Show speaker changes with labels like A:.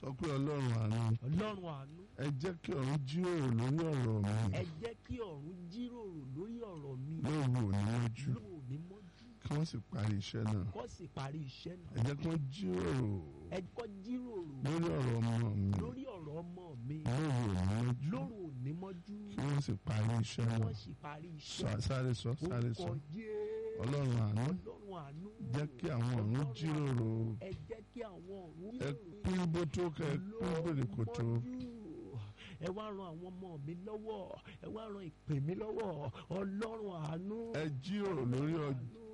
A: sọ pé ọlọ́run àánú
B: ọlọ́run àánú
A: ẹ jẹ́ kí ọ̀run jíròrò lórí ọ̀rọ̀ mi
B: ẹ jẹ́ kí ọ̀run jíròrò lórí ọ̀rọ̀ mi
A: lóru òní mọ́jú
B: lóòní mọ́jú
A: kí wọ́n sì parí iṣẹ́ náà
B: kó sì parí iṣẹ́
A: ẹ
B: náà
A: jẹ́ kí wọ́n jíròrò
B: ẹ kọ́ jíròrò
A: lórí ọ̀rọ̀ ọmọ mi
B: lórí ọ̀rọ̀ ọmọ mi
A: lóru òní mọ́jú
B: lóru òní mọ́jú
A: kí wọ́n sì parí iṣẹ́ náà
B: wọ́n sì parí
A: Sọ-
B: iṣẹ́
A: sáré sọ sáré sọ
B: orúkọ Jésù
A: ọlọ́run àánú
B: ọlọ́run àánú
A: jẹ́ kí àwọn ọ̀run
B: Ọlọ́run
A: jíròrò
B: ẹ jẹ́ kí àwọn ọ̀run
A: ẹ pín bó tó kẹ ẹ pín bèrè kò tó
B: ẹ wá ran àwọn ọmọ mi lọ́wọ́ ẹ wá ran ìpè mi lọ́wọ́ ọlọ́run àánú
A: ẹ jíròrò lórí ọjọ́